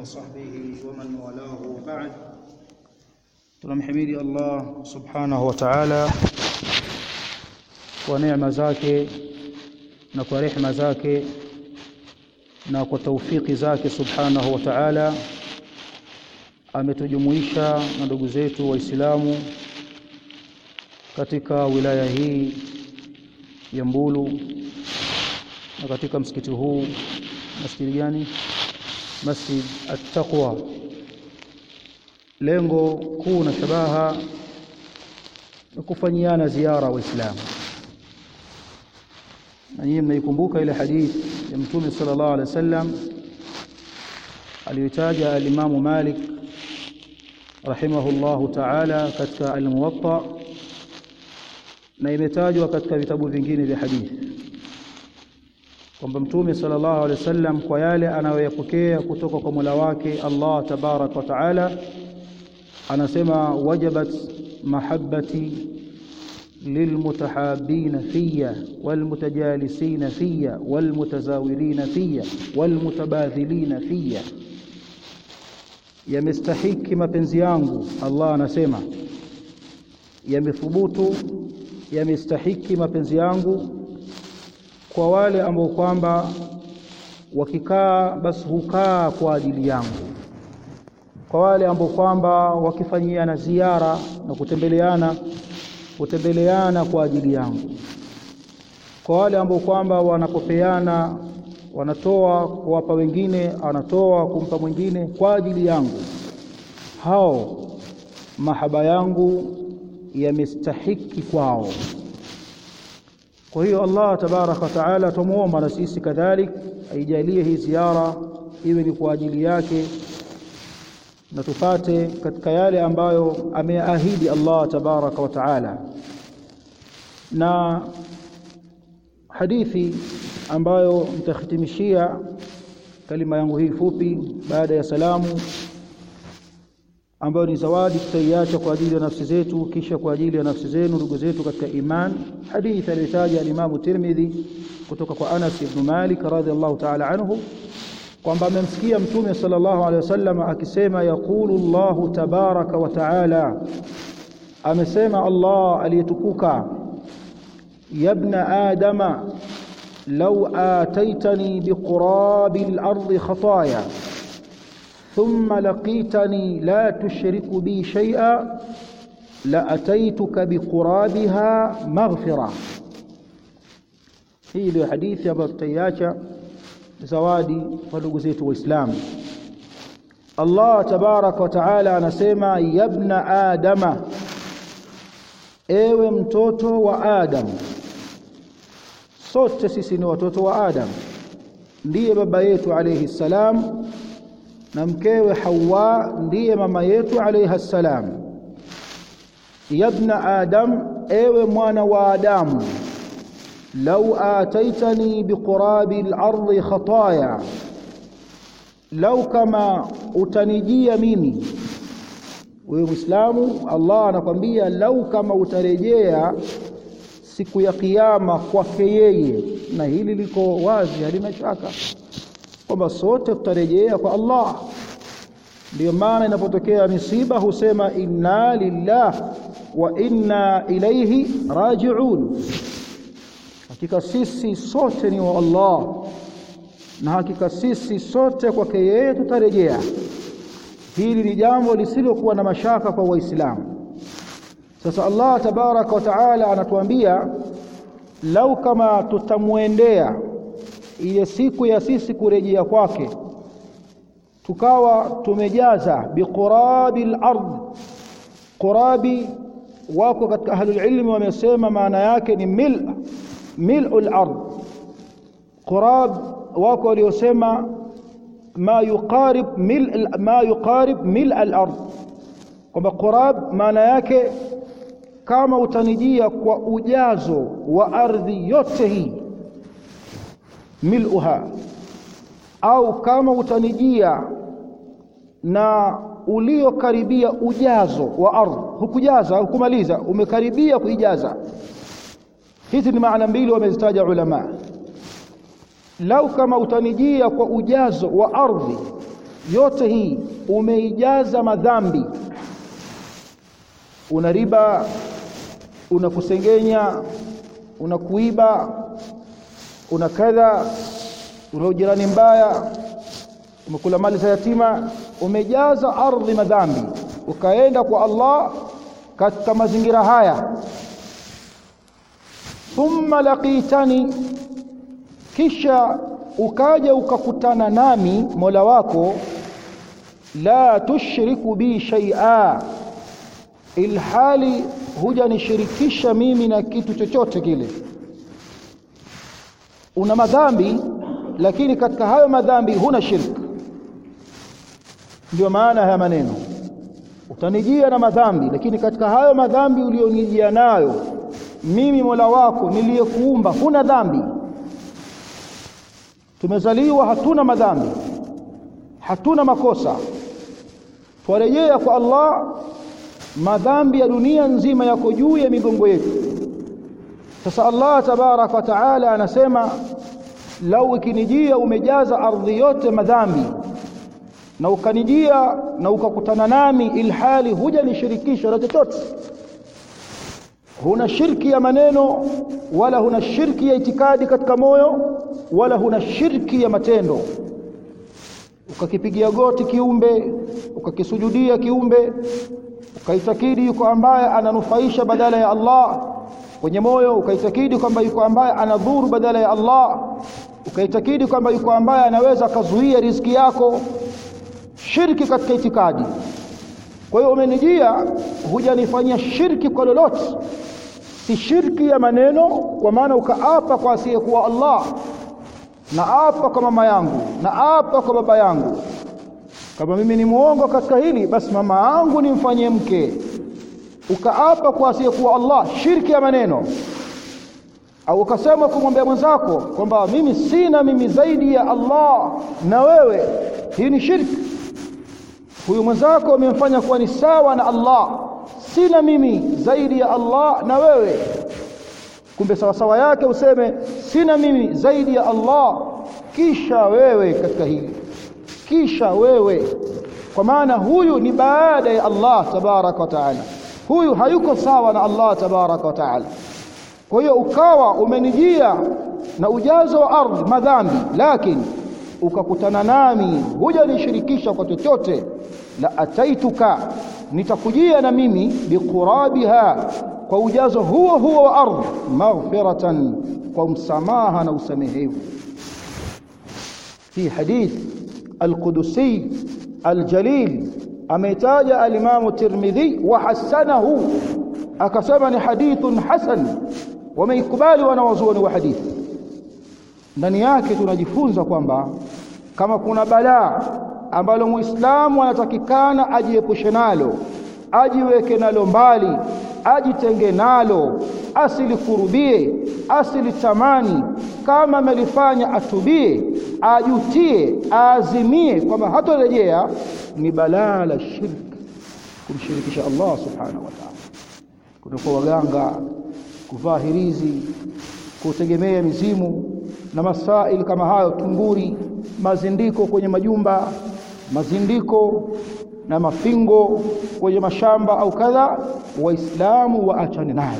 وصحبه ومن والاه وبعد tunamhimidi Allah subhanahu wa ta'ala kwa neema zake na kwa rehema zake na kwa taufiki zake subhanahu wa ta'ala ametujumuisha na ndugu zetu waislamu katika wilaya hii ya Mbulu na katika msikiti huu masjidi gani Masjid At-Taqwa lengo kuu na shabaha ni kufanyiana ziara waislamu na nyinyi mnaikumbuka ile hadithi ya mtume sallallahu alaihi wasallam aliyotaja al-Imam Malik rahimahullahu ta'ala katika al-Muwatta na imetajwa katika vitabu vingine vya hadithi kwamba mtume sallallahu alaihi wasallam kwa yale anayoyapokea kutoka kwa Mola wake Allah tabarak wa taala anasema wajabat mahabbati lilmutahabina fiya walmutajalisina fiya walmutazawirina fiya walmutabadhilina fiya yamestahiki mapenzi yangu Allah anasema yamethubutu yamestahiki mapenzi yangu kwa wale ambao kwamba wakikaa basi hukaa kwa ajili yangu kwa wale ambao kwamba wakifanyiana ziara na kutembeleana kutembeleana kwa ajili yangu kwa wale ambao kwamba wanapopeana wanatoa kuwapa wengine anatoa kumpa mwingine kwa ajili yangu hao mahaba yangu yamestahiki kwao kwa hiyo Allah tabaraka wa taala tumuomba na sisi kadhalik aijalie hii ziara iwe ni kwa ajili yake na tupate katika yale ambayo ameahidi Allah tabaraka wa taala na hadithi ambayo nitahitimishia kalima yangu hii fupi baada ya salamu ambayo ni zawadi tutaiacha kwa ajili ya nafsi zetu kisha kwa ajili ya nafsi zenu ndugu zetu katika iman hadithi aliyotaja al-Imam Tirmidhi kutoka kwa Anas ibn Malik radhiallahu ta'ala anhu kwamba amemsikia mtume sallallahu alaihi wasallam akisema yaqulu Allah tabaraka wa ta'ala amesema Allah aliyetukuka yabna adama law ataitani biqurabi al-ardi khataaya ثم لقيتني لا تشرك بي شيئا لأتيتك بقرابها مغفرة hii ndio hadithi ambayo tutaiacha zawadi kwa ndugu zetu waislamu Allah tabarak wa taala anasema yabna adama ewe mtoto wa adam sote sisi ni watoto wa adam ndiye baba yetu alayhi salam na mkewe Hawa ndiye mama yetu alayha salam yabna adam ewe mwana wa adamu law ataitani biqurabi al-ardi khataya law kama utanijia mimi wewe muislamu Allah anakwambia lau kama utarejea siku ya kiyama kwake yeye na hili liko wazi halina shaka kwamba sote tutarejea kwa Allah ndio maana inapotokea misiba husema inna lillah wa inna ilayhi raji'un hakika sisi sote ni wa Allah na hakika sisi sote kwake yeye tutarejea hili ni jambo lisilokuwa na mashaka kwa waislamu sasa Allah tabaraka wa taala anatuambia lau kama tutamwendea ile siku ya sisi kurejea kwake tukawa tumejaza biqurabi al-ard qurabi wako katika ahlul ilmi wamesema maana yake ni mil mil'u al-ard qurab wako waliosema ma yuqarib mil ma yuqarib mil al-ard kwamba qurab maana yake kama utanijia kwa ujazo wa ardhi yote hii mil'uha au kama utanijia na uliokaribia ujazo wa ardhi hukujaza hukumaliza umekaribia kuijaza hizi ni maana mbili wamezitaja ulama lau kama utanijia kwa ujazo wa ardhi yote hii umeijaza madhambi una riba una kusengenya una kuiba una kadha una ujirani mbaya umekula mali za yatima umejaza ardhi madhambi ukaenda kwa Allah katika mazingira haya thumma laqitani kisha ukaja ukakutana nami Mola wako la tushriku bi shay'a ilhali hujanishirikisha mimi na kitu chochote kile una madhambi lakini katika hayo madhambi huna shirk ndio maana haya maneno utanijia na madhambi lakini katika hayo madhambi ulionijia nayo mimi Mola wako niliyekuumba huna dhambi tumezaliwa hatuna madhambi hatuna makosa twarejea kwa Allah madhambi ya dunia nzima yako juu ya migongo yetu sasa Allah tabarak wa taala anasema lau ikinijia umejaza ardhi yote madhambi na ukanijia na ukakutana nami ilhali hujanishirikisha na chochote huna shirki ya maneno wala huna shirki ya itikadi katika moyo wala huna shirki ya matendo ukakipigia goti kiumbe ukakisujudia kiumbe ukaitakidi yuko ambaye ananufaisha badala ya Allah kwenye moyo ukaitakidi kwamba yuko ambaye anadhuru badala ya Allah ukaitakidi kwamba yuko ambaye anaweza akazuia riziki yako shirki katika itikadi kwa hiyo umenijia hujanifanyia shirki kwa lolote si shirki ya maneno kwa maana ukaapa kwa asiyekuwa Allah na apa kwa mama yangu na apa kwa baba yangu kama mimi ni muongo katika hili basi mama yangu nimfanyie mke ukaapa kwa asiyekuwa Allah shirki ya maneno au ukasema kumwambia mwenzako kwamba mimi sina mimi zaidi ya Allah na wewe hii ni shirki huyu mwenzako umemfanya kuwa ni sawa na Allah sina mimi zaidi ya Allah na wewe kumbe sawasawa yake useme sina mimi zaidi ya Allah kisha wewe katika hili kisha wewe kwa maana huyu ni baada ya Allah tabaraka wa taala huyu hayuko sawa na Allah tabaraka wa taala kwa hiyo ukawa umenijia na ujazo wa ardhi madhambi lakini ukakutana nami hujanishirikisha kwa chochote la ataituka nitakujia na mimi biqurabiha kwa ujazo huo huo wa ardhi maghfiratan kwa msamaha na usamehevu في حديث القدسي الجليل ameitaja alimamu tirmidhi wa hasanahu akasema ni hadithun hasan wameikubali wanawazuoni wa hadithi ndani yake tunajifunza kwamba kama kuna balaa ambalo muislamu anatakikana ajiepushe nalo ajiweke nalo mbali ajitenge nalo asilikurubie asilitamani kama amelifanya atubie ajutie aazimie kwamba hatorejea ni balaa la shirk kumshirikisha Allah subhanahu wa ta'ala kutoka waganga kuvaa hirizi kutegemea mizimu na masail kama hayo tunguri mazindiko kwenye majumba mazindiko na mafingo kwenye mashamba au kadha waislamu waachane nayo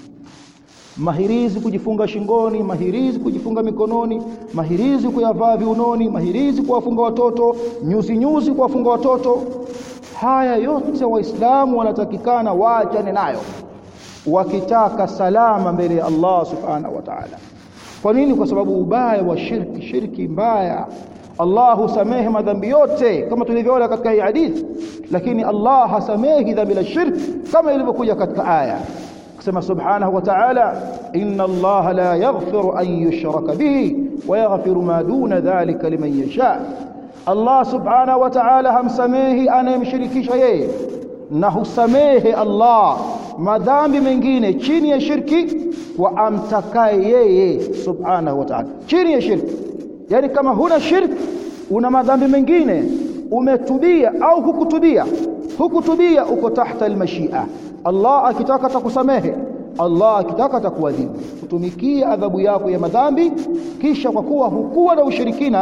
mahirizi kujifunga shingoni mahirizi kujifunga mikononi mahirizi kuyavaa viunoni mahirizi kuwafunga watoto nyuzi nyuzi kuwafunga watoto haya yote waislamu wanatakikana waachane nayo wakitaka salama mbele ya Allah subhanahu wa ta'ala kwa nini kwa sababu ubaya wa shirki shirki mbaya Allah husamehe madhambi yote kama tulivyoona katika hii hadithi lakini Allah hasamehi dhambi la shirki kama ilivyokuja katika aya kusema subhanahu wa ta'ala inna Allah la yaghfiru an yushraka bihi wa yaghfiru ma duna dhalika liman yasha Allah subhanahu wa ta'ala hamsamehi anayemshirikisha yeye na husamehe Allah madhambi mengine chini ya shirki kwa amtakaye yeye subhanahu wa ta'ala chini ya shirki yani kama huna shirki una madhambi mengine umetubia au hukutubia hukutubia uko tahta almashia Allah akitaka atakusamehe Allah akitaka atakuadhibu kutumikia adhabu yako ya madhambi kisha kwa kuwa hukuwa na ushirikina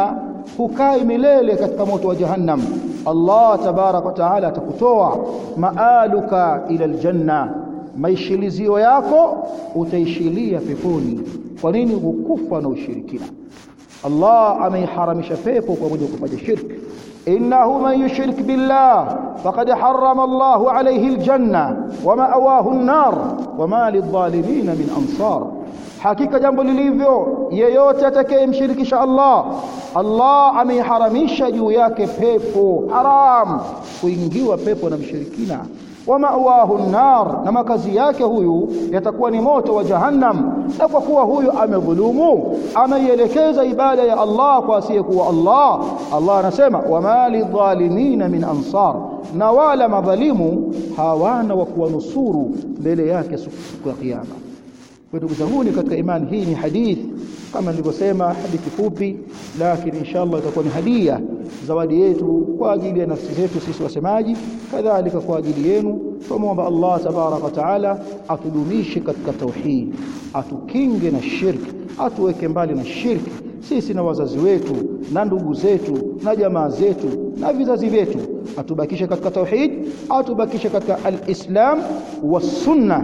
hukai milele katika moto wa jahannam Allah tabarak wa taala atakutoa maaluka ila aljanna maishilizio yako utaishilia peponi kwa nini hukufa na ushirikina Allah ameiharamisha pepo kwa mwenye kufanya shirki innahu man yushrik billah faqad harrama Allahu alayhi aljanna wa ma'awahu an-nar wa ma lidh-dhalimin min ansar hakika jambo lilivyo yeyote atakayemshirikisha Allah Allah ameiharamisha juu yake pepo haram kuingiwa pepo na mshirikina wa ma'wahu an-nar na makazi yake huyu yatakuwa ni moto wa jahannam na kwa kuwa huyu amedhulumu ameielekeza ibada ya Allah kwa asiyekuwa Allah Allah anasema wa mali dhalimina min ansar na wala madhalimu hawana wa kuwanusuru mbele yake siku ya kiyama kwa ndugu zangu katika imani hii ni hadithi kama nilivyosema hadithi fupi lakini inshallah itakuwa ni hadia zawadi yetu kwa ajili ya nafsi zetu sisi wasemaji kadhalika kwa ajili yenu tumomba Allah tabarak wa taala atudumishe katika tauhid atukinge na shirki atuweke mbali na shirki sisi na wazazi wetu na ndugu zetu na jamaa zetu na vizazi vyetu atubakishe katika tauhid atubakishe katika alislam wasunna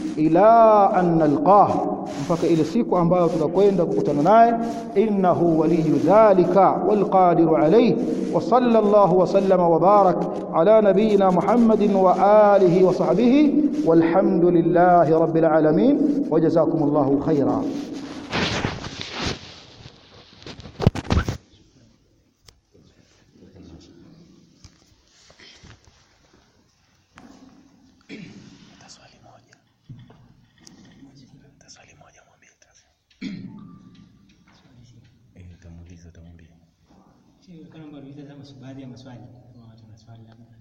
ila an nalqah mpaka ile siku ambayo tutakwenda kukutana naye innahu waliyu dhalika walqadiru alayhi wa sallallahu wa sallama wa barak ala nabiyyina muhammadin wa alihi wa sahbihi walhamdulillahi rabbil alamin wa jazakumullahu khairan baadhi ya maswali kama watu na swali labda